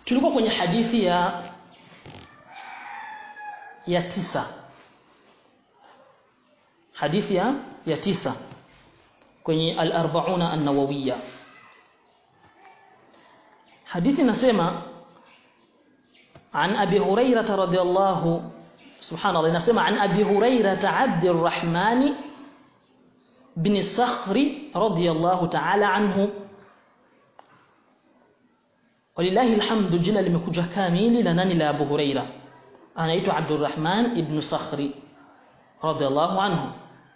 tulikuwa kwenye hadithi ya ya tisa hadithi ya ya tisa kwenye al-arba'una an-nawawiyya hadithi nasema عن أبي هريرة رضي الله سبحان الله نسمع عن أبي هريرة عبد الرحمن بن الصخر رضي الله تعالى عنه ولله الحمد جنا limekuja kamili la nani la Abu Huraira anaitwa Abdurrahman ibn Sakhri radiyallahu anhu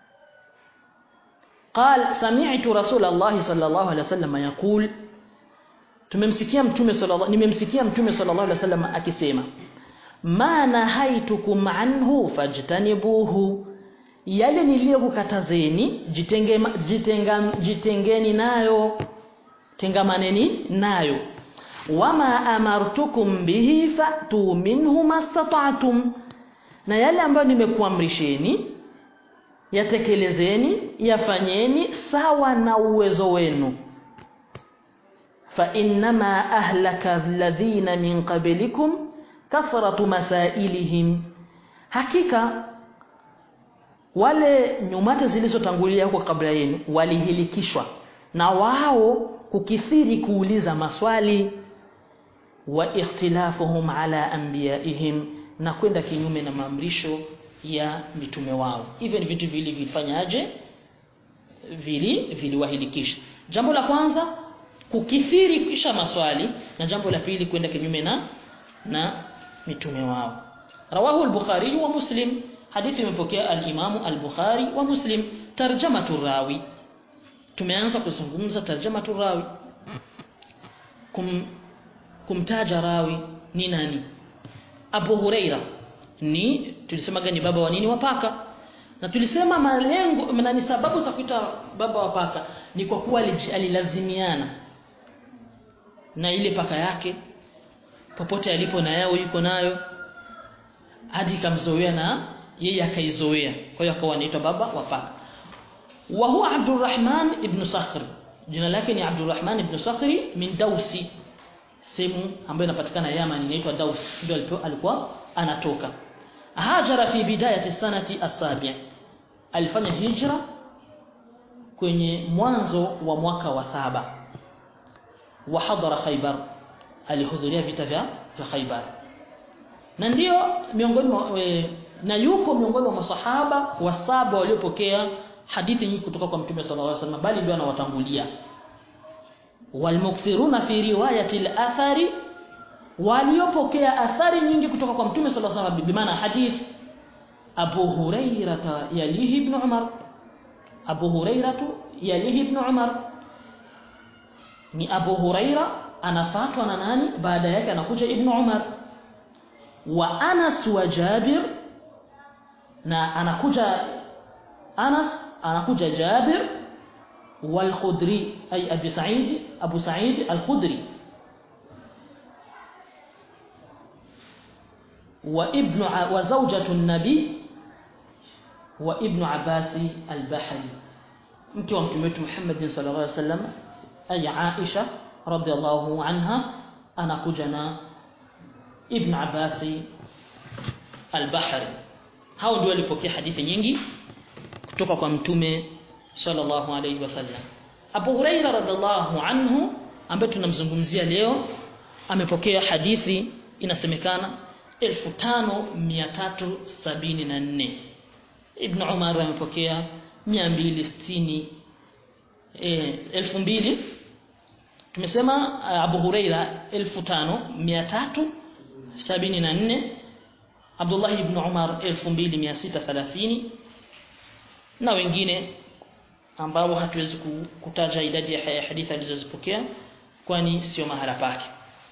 قال سمعت رسول الله صلى الله عليه وسلم يقول tumemsikia mtume sallallahu nimemsikia mtume sallallahu alaihi wasallam akisema ma nahaitukum anhu fajtanibuhu yale niliyokukatazeni jitenge jitenga jitengeni nayo tengamaneni nayo wama amartukum bihi fatu minhu mastata'tum na yale ambayo nimekuamrisheni yatekelezeni yafanyeni sawa na uwezo wenu فإنما أهلك الذين من قبلكم كثرة مسائلهم hakika wale nyumate zilizotangulia huko kabla yenu walihilikishwa na wao kukithiri kuuliza maswali wa ikhtilafuhum ala anbiyaihim na kwenda kinyume na maamrisho ya mitume wao hivyo ni vitu vili vilifanyaje vili viliwahilikisha jambo la kwanza kukithiri kisha maswali na jambo la pili kwenda kinyume na na mitume wao rawahu al-bukhari wa muslim hadithi imepokea al-imamu al-bukhari wa muslim tarjamatu rawi tumeanza kuzungumza tarjamatu rawi kum kumtaja rawi ni nani Abu Huraira ni tulisemaga ni baba wa nini wa paka na tulisema malengo na ni sababu za kuita baba wa paka ni kwa kuwa alilazimiana na ile paka yake popote alipo na yao yuko nayo hadi kamzoea na yeye akaizoea kwa hiyo akawa anaitwa baba wa paka wa huwa Abdurrahman ibn Sakhr jina lake ni Abdurrahman ibn Sakhri min Dausi sehemu ambayo inapatikana Yaman inaitwa Daus ndio alikuwa anatoka hajara fi bidayati sanati as-sabi' alifanya hijra kwenye mwanzo wa mwaka wa saba wa hadara Khaybar alihudhuria vita vya vya Khaybar na ndio miongoni mwa e, na yuko miongoni mwa masahaba wa saba waliopokea hadithi nyingi kutoka kwa Mtume sallallahu alaihi wasallam bali ndio anawatangulia walmukthiruna fi riwayati al-athari waliopokea athari nyingi kutoka kwa Mtume sallallahu alaihi wasallam bimaana hadith Abu Hurairah yalihi ibn Umar Abu Hurairah yalihi ibn Umar ni Abu Huraira anafuatwa na nani baada yake anakuja Ibn Umar wa Anas wa Jabir na anakuja Anas anakuja Jabir wal Khudri ay Abi Sa'id Abu Sa'id al-Khudri wa ibn wa zawjatu an-nabi wa ibn Abbas al-Bahri mke wa mtume wetu Muhammad sallallahu alaihi wasallam ay Aisha radhiallahu anha anakuja na Ibn Abbas al-Bahri hao ndio walipokea hadithi nyingi kutoka kwa mtume sallallahu alayhi wasallam Abu Huraira radhiallahu anhu ambaye tunamzungumzia leo amepokea hadithi inasemekana 5374 Ibn Umar amepokea 260 eh 2000 tumesema Abu Huraira 5374 Abdullah ibn Umar 2630 na wengine ambao hatuwezi kutaja idadi ya hadithi alizozipokea kwani sio mahala pake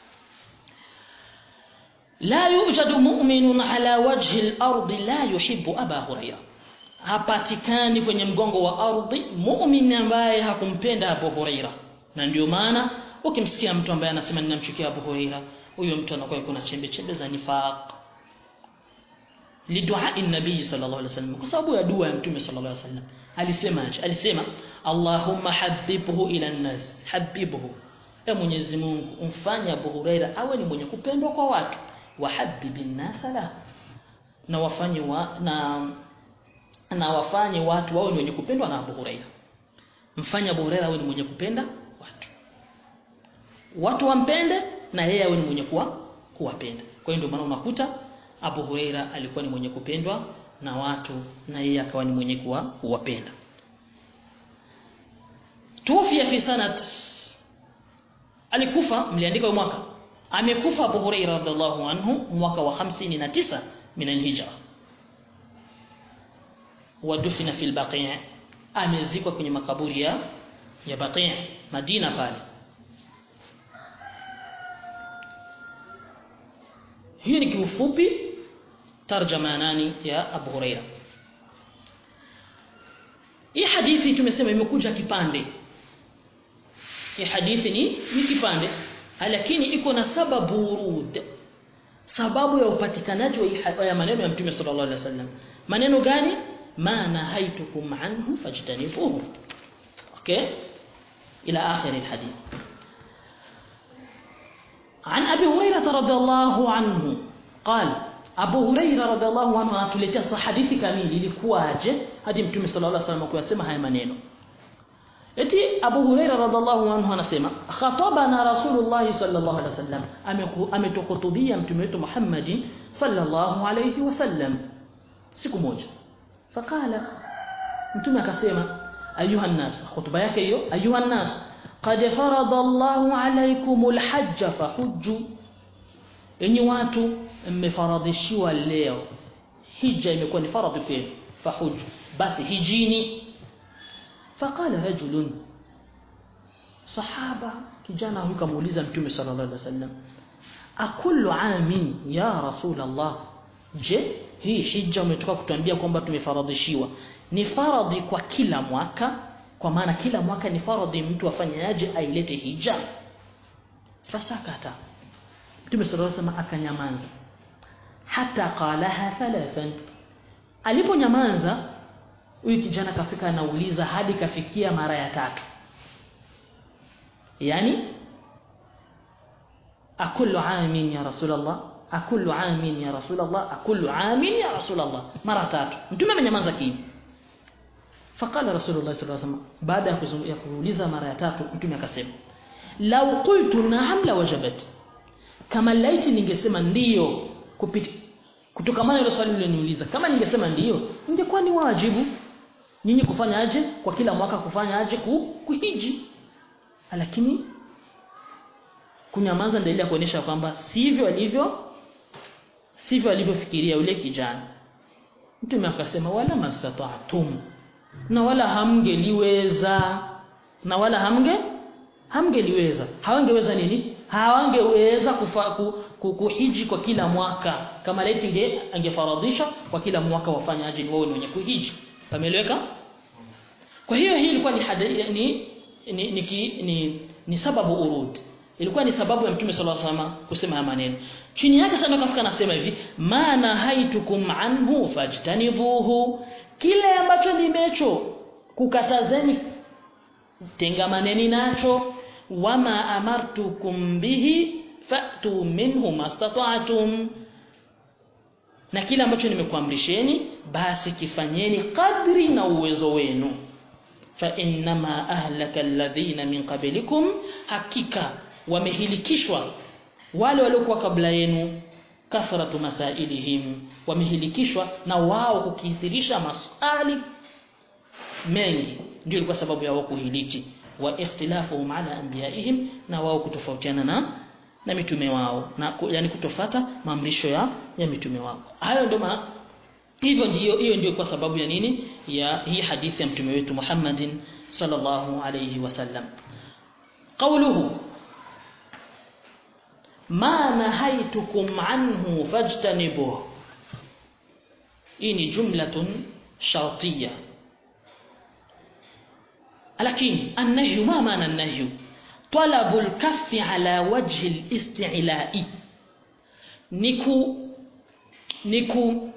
la yujadu mu'minun ala wajhi al-ardi la yuhibbu Aba Huraira hapatikani kwenye mgongo wa ardhi mu'min ambaye hakumpenda Abu Huraira na ndio maana ukimsikia mtu ambaye anasema ninamchukia Abu Huraira huyo mtu anakuwa kuna chembe chembe za nifaq lidua nabii sallallahu alaihi wasallam kwa sababu ya dua ya mtume sallallahu alaihi wasallam alisema alisema Allahumma habibhu ila an-nas habibhu e Mwenyezi Mungu umfanye Abu Huraira awe ni mwenye kupendwa kwa watu wahabibin nasa lahu na wafanye wa, na na wafanye watu wawe ni wenye kupendwa na Abu Huraira mfanye Abu Huraira awe ni mwenye kupenda watu watu wampende na yeye awe ni mwenye kuwa kuwapenda kwa hiyo ndio maana unakuta Abu Huraira alikuwa ni mwenye kupendwa na watu na yeye akawa ni mwenye kuwa kuwapenda tuwafia fi sanat alikufa mliandika mwaka amekufa Abu Huraira radhiallahu anhu mwaka wa 59 min alhijra wadufina fil baqi' amezikwa kwenye makaburi ya ya baqi' Madina pale hii ni kiufupi tarjama nani ya Abu Huraira hii hadithi tumesema imekuja kipande hii hadithi ni ni kipande lakini iko na sababu urud sababu ya upatikanaji wa ya maneno ya Mtume sallallahu alaihi wasallam maneno gani ma nahaitukum anhu fajtanibuhu okay ila akhir alhadith عن أبي هريرة رضي الله عنه قال أبو هريرة رضي الله عنه atuletea hadithi kamili ilikuwaje hadi Mtume sallallahu alaihi wasallam kuyasema haya maneno Eti Abu Huraira radhiallahu anhu anasema khatabana Rasulullah sallallahu alaihi wasallam ametukhutubia mtume wetu Muhammad sallallahu alaihi wasallam siku moja fakala mtume akasema ayuha nas khutba yake hiyo ayuha nas qad farada Allahu alaykumul hajj fahujju enyi watu mmefaradhishiwa leo hija imekuwa ni faradhi kwenu fahujju basi hijini فقال رجل صحابه kijana huyu kamuuliza mtume sallallahu alaihi wasallam akullu amin ya rasul Allah je hii hija umetoka kutuambia kwamba tumefaradhishiwa ni faradhi kwa kila mwaka kwa maana kila mwaka ni faradhi mtu afanyaje ailete hija fasakata mtume sallallahu alaihi wasallam akanyamaza hata qalaha thalathan aliponyamaza huyu kijana kafika anauliza hadi kafikia mara ya tatu yani akullu amin ya rasulullah akullu amin ya rasulullah akullu amin ya rasulullah mara tatu mtume amenyamaza kimya faqala rasulullah sallallahu alaihi wasallam baada ya kuuliza mara ya tatu mtume akasema law qultu na'am la wajabat kama laiti ningesema ndiyo kupita kutokamana ile swali liloniuliza kama ningesema ndiyo ingekuwa ni wajibu nyinyi kufanya aje kwa kila mwaka kufanya aje ku, kuhiji lakini kunyamaza ndio ile kuonyesha kwamba sivyo alivyo sivyo alivyofikiria yule kijana mtume akasema wala mastata'tum na wala hamngeliweza na wala hamnge hamngeliweza hawangeweza nini hawangeweza kufa, ku, ku, kuhiji kwa kila mwaka kama laiti nge angefaradhisha kwa kila mwaka wafanya aje ni wao ni wenye kuhiji pameleweka kwa hiyo hii ilikuwa ni hadithi ni ni, ni, ni, ni, ni sababu urud ilikuwa ni sababu ya mtume sallallahu alaihi wasallam kusema haya maneno chini yake sana kafika anasema hivi maana haitukum anhu fajtanibuhu kile ambacho nimecho kukatazeni tengamaneni nacho wama amartukum bihi fa'tu minhu mastata'tum na kile ambacho nimekuamrisheni basi kifanyeni kadri na uwezo wenu fa innama ahlaka alladhina min qablikum hakika wamehilikishwa wale waliokuwa kabla yenu kathratu masailihim wamehilikishwa na wao kukithirisha maswali mengi ndio ilikuwa sababu ya wao kuhiliki wa ikhtilafuhum ala anbiyaihim na wao kutofautiana na na mitume wao na yani kutofata maamrisho ya ya mitume wao hayo ndio ma hivyo ndio hiyo ndio kwa sababu ya nini ya hii hadithi ya mtume wetu Muhammadin sallallahu alayhi wasallam qawluhu ma nahaitukum anhu fajtanibuh hii ni jumlatun shartiyya lakini annahyu ma maana annahyu طلب الكف على وجه الاستعلاء نكو نكو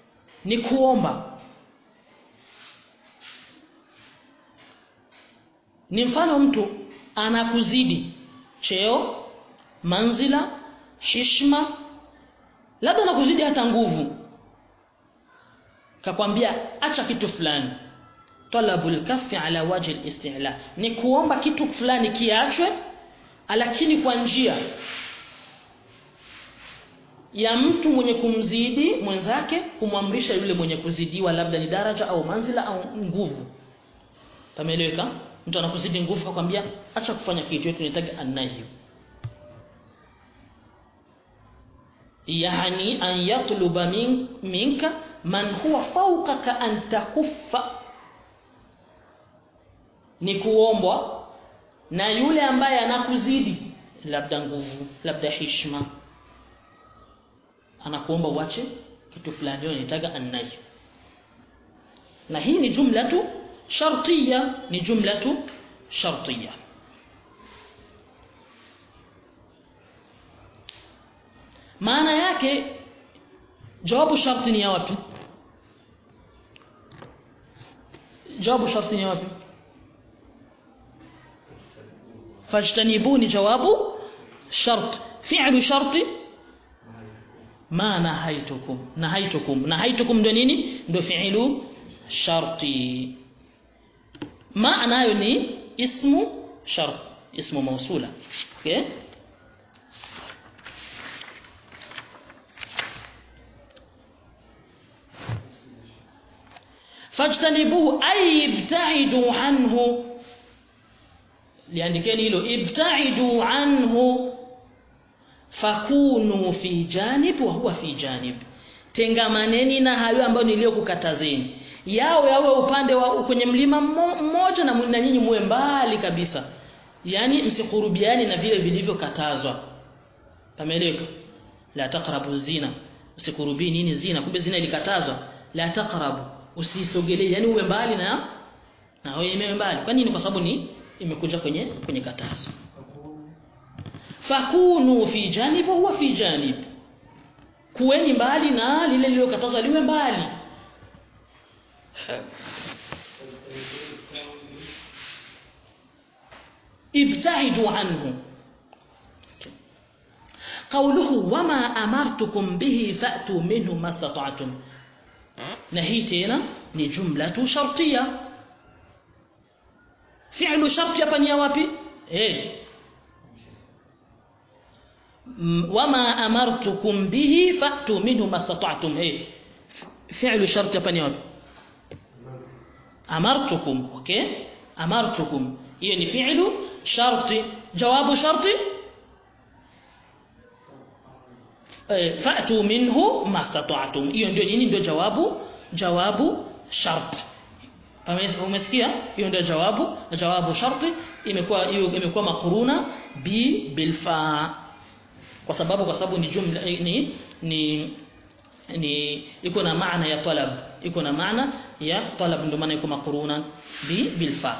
ni kuomba ni mfano mtu anakuzidi cheo manzila hishma labda anakuzidi hata nguvu kakwambia acha kitu fulani talabul kaffi ala wajhi al-istila ni kuomba kitu fulani kiachwe lakini kwa njia ya mtu mwenye kumzidi mwenzake kumwamrisha yule mwenye kuzidiwa labda ni daraja au manzila au nguvu pameeleweka mtu anakuzidi nguvu akwambia acha kufanya kitu yetu tunahitaji anahi yani an yatluba min, minka man huwa fawqaka an takuffa ni kuombwa na yule ambaye anakuzidi labda nguvu labda hishma anakuomba uache kitu fulani ndio inataka anahi na hii ni jumla tu shartiya ni jumla tu shartiya maana yake jawabu sharti ni ya wapi jawabu sharti ni ya wapi fajtanibuni jawabu shart fi'lu sharti ma nahaitukum nahaitukum nahaitukum ndio nini ndio fi'lu sharti ma nayo ni ismu shart ismu mausula okay fajtanibuhu ay ibta'idu anhu liandikeni hilo ibta'idu anhu fakunu fi janib wa huwa fi janib tengamaneni na hayo ambayo niliyokukatazeni yao yawe upande wa kwenye mlima mmoja na na nyinyi muwe mbali kabisa yani msikurubiani na vile vilivyokatazwa pameleka la taqrabu zina usikurubi nini zina kumbe zina ilikatazwa la taqrabu usisogelee yani uwe mbali na na wewe mbali kwa nini kwa sababu ni imekuja kwenye kwenye katazo fakunu fi janib huwa fi janib kuweni mbali na lile lililokatazwa liwe mbali ibtaidu anhu قوله وما أمرتكم به فأتوا منه ما استطعتم نهيتنا ni jumlatu shartiya fi'lu sharti hapa ni wapi eh wama amartukum bihi fa'tu minhu mastata'tum eh fi'lu sharti hapa ni wapi amartukum okay amartukum hiyo ni fi'lu sharti jawabu sharti eh fa'tu minhu mastata'tum hiyo ndio nini ndio jawabu jawabu shart umesikia hiyo ndio jawabu jawabu sharti imekuwa hiyo imekuwa makuruna bi bilfa kwa sababu kwa sababu ni jumla ni ni ni iko na maana ya talab iko na maana ya talab ndio maana iko makuruna bi bilfa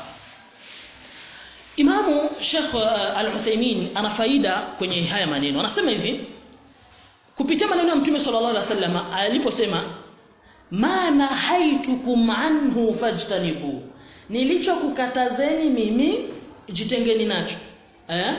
Imamu Sheikh Al-Uthaymeen ana faida kwenye haya maneno anasema hivi kupitia maneno ya Mtume sallallahu alaihi wasallam aliposema ma nahaitukum anhu fajtanibu nilichokukatazeni mimi jitengeni nacho eh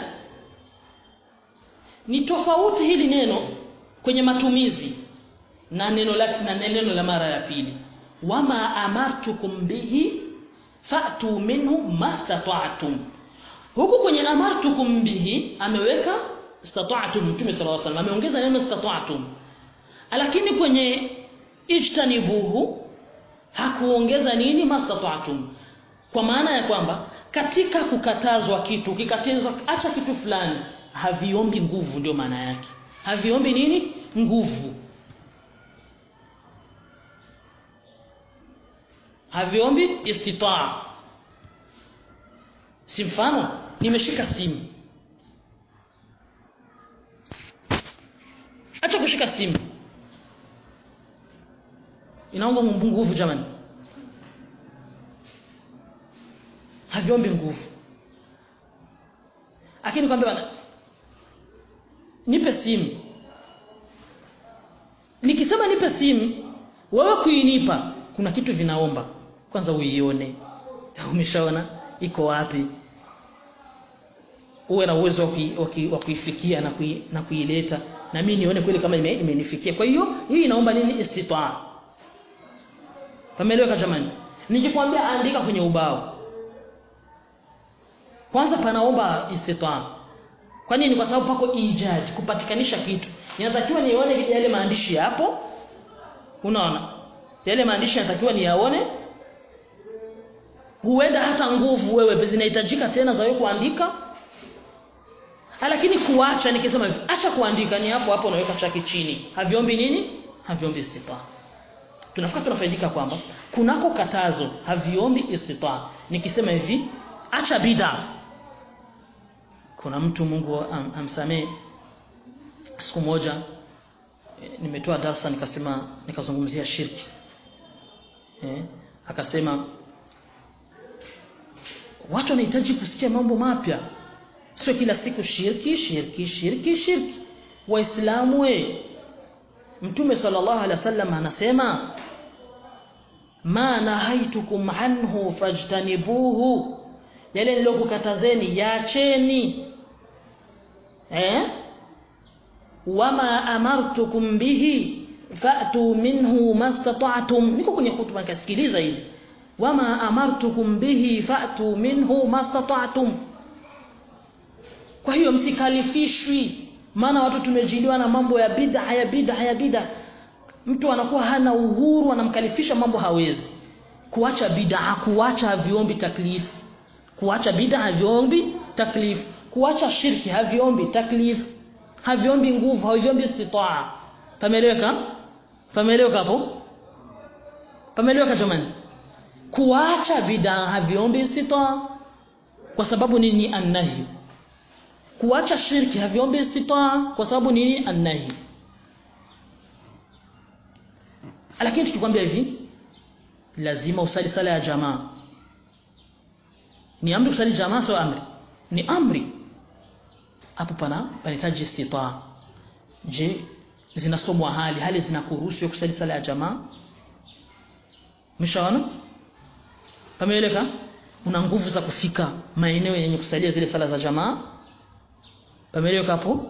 ni tofauti hili neno kwenye matumizi na neno la na neno la mara ya pili wama amartukum bihi fa'tu minhu mastata'tum huku kwenye amartukum bihi ameweka istata'tum mtume sallallahu alaihi wasallam ameongeza neno istata'tum lakini kwenye ijtanibuhu hakuongeza nini mastata'tum kwa maana ya kwamba katika kukatazwa kitu kikatazwa acha kitu fulani haviombi nguvu ndio maana yake haviombi nini nguvu haviombi istitaa si mfano nimeshika simu acha kushika simu inaomba nguvu jamani haviombi nguvu lakini kwambia bana nipe simu nikisema nipe simu wewe kuinipa kuna kitu vinaomba kwanza uione umeshaona iko wapi uwe na uwezo wa kui- wa kui- wa kuifikia na kui, na kuileta na mimi nione kweli kama ime- imenifikia kwa hiyo hii inaomba nini istitaa pameeleweka jamani nikikwambia andika kwenye ubao kwanza panaomba istitaa kwa nini kwa sababu pako ijad kupatikanisha kitu inatakiwa nione yale maandishi yapo unaona yale maandishi yanatakiwa niyaone huenda hata nguvu wewe zinahitajika tena za wewe kuandika lakini kuacha nikisema hivi acha kuandika ni hapo hapo unaweka chaki chini haviombi nini haviombi istitaa tunafika tunafaidika kwamba kunako katazo haviombi istitaa nikisema hivi acha bid'a kuna mtu Mungu am, amsamee siku moja eh, nimetoa darasa nikasema nikazungumzia shirki eh, akasema watu wanahitaji kusikia mambo mapya sio kila siku shirki shirki shirki shirki waislamu we mtume sallallahu alaihi wasallam anasema ma nahaitukum anhu fajtanibuhu yale nilokukatazeni yaacheni eh wama amartukum bihi fa'tu minhu mastata'tum niko kwenye hutuba nikasikiliza hili wama amartukum bihi fa'tu minhu mastata'tum kwa hiyo msikalifishwi maana watu tumejiliwa na mambo ya bid'a ya bid'a ya bid'a mtu anakuwa hana uhuru anamkalifisha mambo hawezi kuacha bid'a kuacha haviombi taklif kuacha bid'a haviombi taklif kuacha shirki haviombi taklif haviombi nguvu haviombi istitaa pameeleweka pameeleweka hapo pameeleweka jamani kuacha bid'a haviombi istitaa kwa sababu nini annahi kuacha shirki haviombi istitaa kwa sababu nini annahi lakini tukikwambia hivi lazima usali sala ya jamaa ni amri kusali jamaa sio amri ni amri hapo pana panahitaji istitaa je zinasomwa hali hali zinakuruhusu kusali sala ya jamaa mshaona pameeleka una nguvu za kufika maeneo yenye kusalia zile sala za jamaa pameeleweka hapo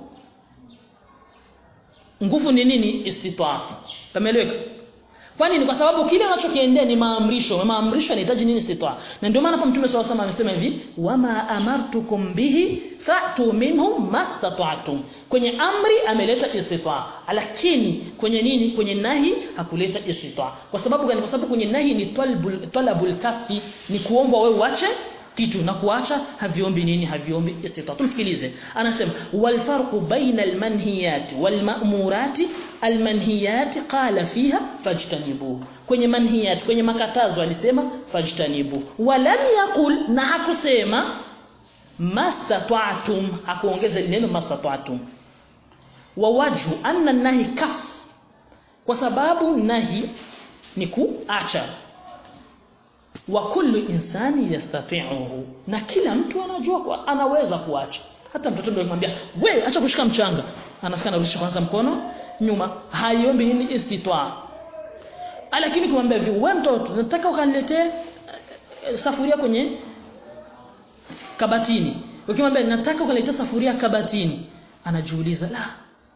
nguvu ni nini istitaa pameeleweka kwani ni kwa sababu kile unachokiendea ni maamrisho maamrisho yanahitaji nini istitaa na ndio maana hapa mtume swalla sallam amesema hivi wama amartukum bihi fa'tu minhu mastata'tum kwenye amri ameleta istitaa lakini kwenye nini kwenye nahi hakuleta istitaa kwa sababu gani kwa sababu kwenye nahi ni talabul talabul kafi ni kuomba wewe uache kitu na kuacha haviombi nini haviombi istita tumsikilize anasema wal farqu baina al manhiyat wal ma'murat al manhiyat qala fiha fajtanibu kwenye manhiyat kwenye makatazo alisema fajtanibu walam yaqul na hakusema mastata'tum hakuongeza neno mastata'tum wa wajhu anna nahi kaf kwa sababu nahi ni kuacha wa kullu insani yastati'uhu na kila mtu anajua kwa, anaweza kuacha hata mtoto ndio kumwambia we acha kushika mchanga anafika anarudisha kwanza mkono nyuma haiombi nini istitwa lakini kumwambia hivi wewe mtoto nataka ukaniletee uh, safuria kwenye kabatini ukimwambia nataka ukaniletee safuria kabatini anajiuliza la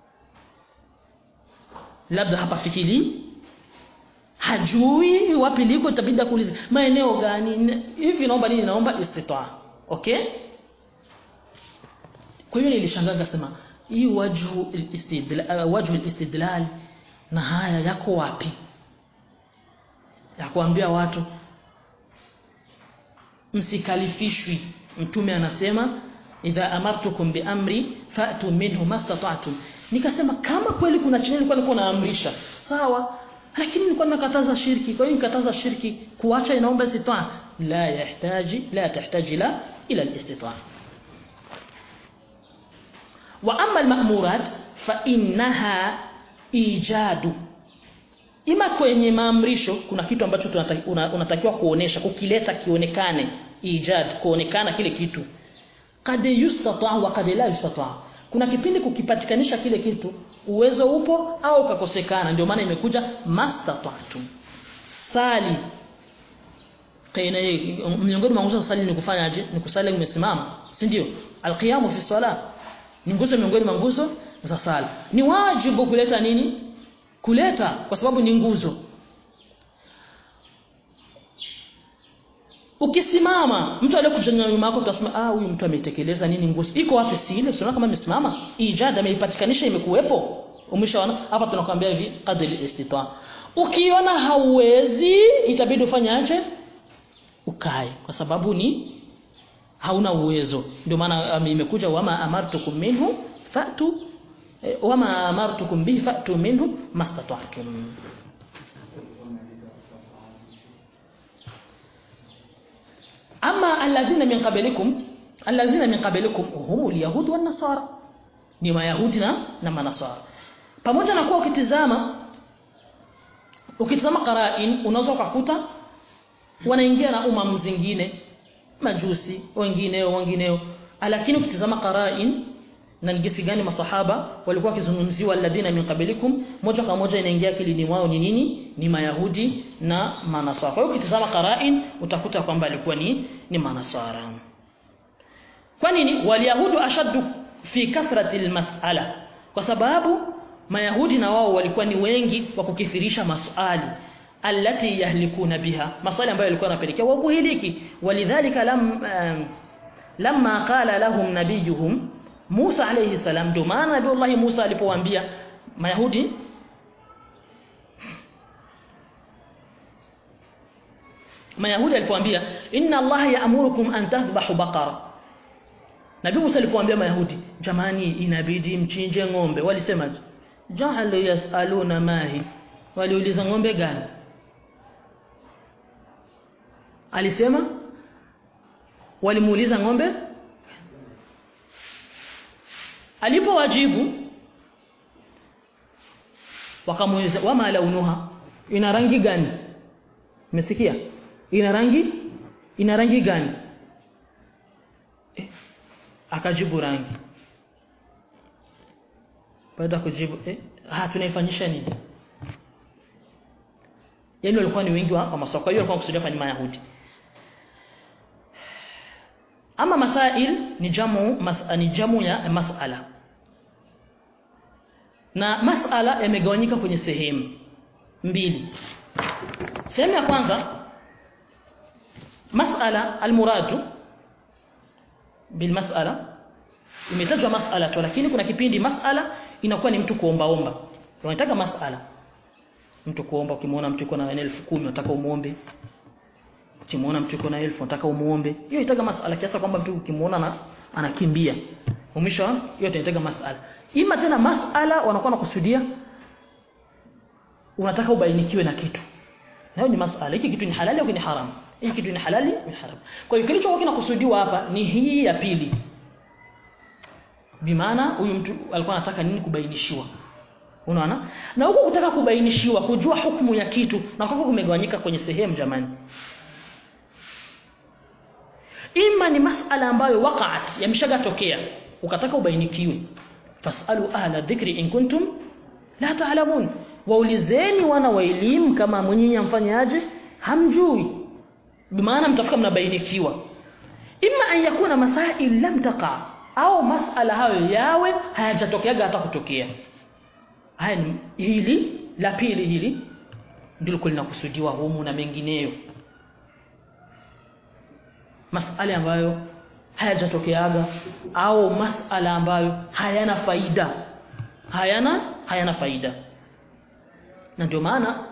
labda hapa fikiri hajui wapi liko itabidi kuuliza maeneo gani hivi naomba nini naomba istitaa okay kwa hiyo nilishangaa nikasema hii wajhu istidlal uh, wajhu istidlal na haya yako wapi ya kuambia watu msikalifishwi mtume anasema idha amartukum bi amri fa'tu minhu mastata'tum nikasema kama kweli kuna chenye nilikuwa nilikuwa naamrisha sawa lakini nilikuwa nakataza shirki kwa hiyo nikataza shirki kuacha inaomba istitaa la yahitaji la tahtaji la ila alistitaa wa amma almamurat fa innaha ijadu ima kwenye maamrisho kuna kitu ambacho unatakiwa kuonesha kukileta kionekane ijad kuonekana kile kitu kad yustata wa kad la yustata kuna kipindi kukipatikanisha kile kitu uwezo upo au ukakosekana ndio maana imekuja mastata'tum sali kaina miongoni mwa nguzo za swala ni kufanyaje ni kusali umesimama si ndio alqiyamu fi swala ni nguzo miongoni mwa nguzo za sala ni wajibu kuleta nini kuleta kwa sababu ni nguzo ukisimama mtu aliyekujenga nyuma yako utasema ah huyu mtu ametekeleza nini nguzo iko wapi si ile usiona kama amesimama ijad ameipatikanisha imekuwepo umeshaona hapa tunakwambia hivi qadri istita ukiona hauwezi itabidi ufanyaje ukae kwa sababu ni hauna uwezo ndio maana um, imekuja wama amartukum minhu fatu eh, wama amartukum bihi fatu minhu mastata'tum ama alladhina min qablikum alladhina min qablikum hum alyahud wan nasara ni mayahudi na na manasara pamoja na kuwa ukitizama ukitizama qarain unaweza kukuta wanaingia na umam zingine majusi wengineo wengineo lakini ukitizama qarain na ngisi gani masahaba walikuwa wakizungumziwa alladhina min qablikum moja kwa moja inaingia akilini mwao ni nini ni mayahudi na manasara kwa hiyo ukitizama qarain utakuta kwamba alikuwa ni ni manasara kwa nini waliyahudu ashaddu fi kathrati almas'ala kwa sababu mayahudi na wao walikuwa ni wengi wa kukithirisha maswali allati yahlikuna biha maswali ambayo yalikuwa yanapelekea wao kuhiliki walidhalika lam um, lamma qala lahum nabiyuhum Musa alayhi salam ndio maana Nabii Musa alipowaambia Mayahudi Mayahudi alipowaambia inna Allah ya'murukum an tathbahu baqara Nabii Musa alipowaambia Mayahudi jamani inabidi mchinje ng'ombe walisema ja'alu yas'aluna mahi waliuliza ng'ombe gani alisema walimuuliza ng'ombe alipowajibu wakamuuliza wama launuha ina rangi gani umesikia ina rangi ina rangi gani eh, akajibu rangi baada kujibu eh ah tunaifanyisha nini yani walikuwa ni wengi wa, wa masoko hiyo walikuwa kusudia kwa Mayahudi ama masail ni jamu mas, ni jamu ya masala na masala yamegawanyika kwenye sehemu mbili sehemu ya kwanza masala almuradu bil masala imetajwa masala tu lakini kuna kipindi masala inakuwa ni mtu kuombaomba unataka masala mtu kuomba ukimwona mtu yuko na elfu kumi unataka umuombe ukimwona mtu yuko na elfu unataka umuombe hiyo itaga masala kiasi kwamba mtu ukimwona na anakimbia umesha hiyo tunataka masala ima tena masala wanakuwa nakusudia unataka ubainikiwe na kitu hayo ni masala hiki kitu ni halali au ni haram hiki kitu ni halali ni haram kwa hiyo kilichokuwa kinakusudiwa hapa ni hii ya pili bimaana huyu mtu alikuwa anataka nini kubainishiwa unaona na huko kutaka kubainishiwa kujua hukumu ya kitu na kwa kumegawanyika kwenye sehemu jamani ima ni masala ambayo waqa'at yameshagatokea ukataka ubainikiwe fasalu ahla dhikri in kuntum la ta'lamun waulizeni wana wa elimu kama mwenyewe amfanyaje hamjui bimaana mtafika mnabainikiwa imma an yakuna masail lam taqa au masala hayo yawe hayajatokeaga hata kutokea haya ni hili la pili hili ndilo linakusudiwa humu na mengineyo masala ambayo hayajatokeaga au masala ambayo hayana faida hayana hayana faida na ndio maana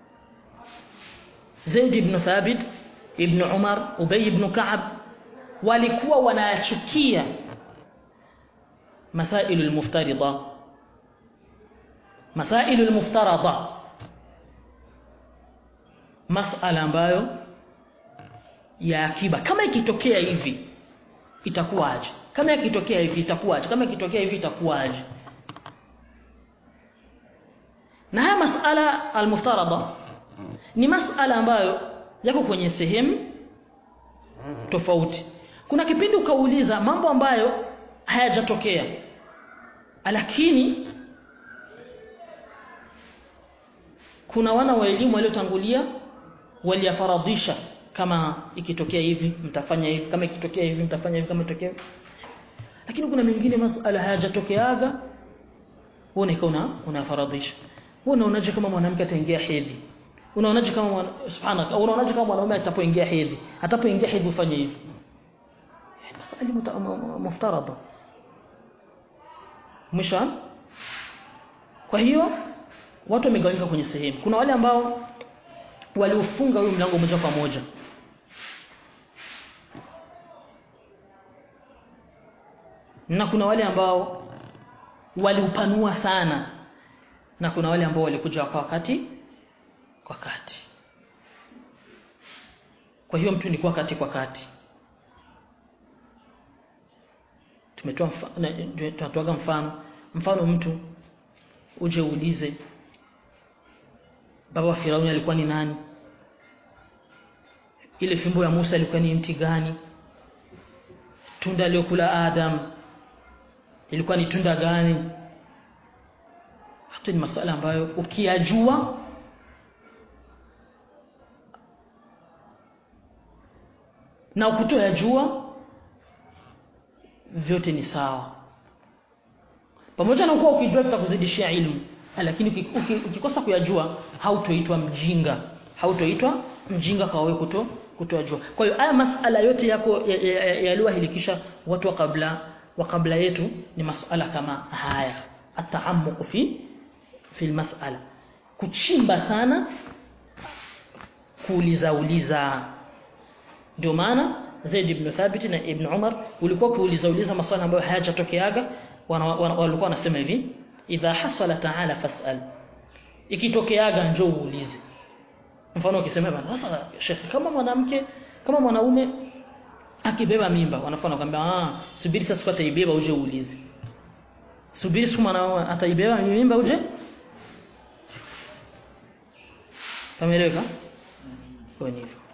Zaid ibn Thabit ibn Umar Ubay ibn Ka'ab walikuwa wanachukia masailu al-muftarida masailu al-muftarada masala ambayo ya akiba kama ikitokea hivi itakuwaje kama ikitokea hivi itakuwaje kama ikitokea hivi itakuwaje na haya masala almuftarada ni masala ambayo yako kwenye sehemu tofauti kuna kipindi ukauliza mambo ambayo hayajatokea lakini kuna wana wa elimu waliotangulia waliyafaradhisha kama ikitokea hivi mtafanya hivi kama ikitokea hivi mtafanya hivi kama ikitokea hivi lakini kuna mengine masala hayajatokeaga wewe ikawa una unafaradhisha wewe unaonaje kama mwanamke ataingia hedhi unaonaje kama mwana, subhanaka unaonaje kama mwanaume atapoingia hedhi atapoingia hedhi ufanye hivi masala muftarada mwisho kwa hiyo watu wamegawanyika kwenye sehemu kuna wale ambao waliofunga huyo mlango moja kwa moja na kuna wale ambao waliupanua sana na kuna wale ambao walikuja kwa wakati kwa kati kwa hiyo mtu ni kwa kati kwa kati tumetoa tunatoaga mfano mfano mtu uje uulize baba wa Firauni alikuwa ni nani ile fimbo ya Musa ilikuwa ni mti gani tunda aliyokula Adam ilikuwa ni tunda gani hata ni masuala ambayo ukiyajua na ukutoyajua vyote ni sawa pamoja na kuwa ukijua tutakuzidishia ilmu lakini ukikosa kuyajua hautoitwa mjinga hautoitwa mjinga kwa wewe kuto kutojua kwa hiyo haya masala yote yako yaliyohilikisha watu wa kabla wa kabla yetu ni masala kama haya ataamuq fi fi masala kuchimba sana kuuliza uliza ndio maana Zaid ibn Thabit na Ibn Umar ulikuwa kuuliza uliza maswali ambayo hayajatokeaga walikuwa wanasema hivi idha hasala ta'ala fas'al ikitokeaga njoo uulize mfano ukisema bana sasa shekhi kama mwanamke kama mwanaume akibeba mimba wanafanya kwamba ah subiri sasa siku ataibeba uje uulize subiri siku mwanaume ataibeba mimba uje Pameleka? Kwa hivyo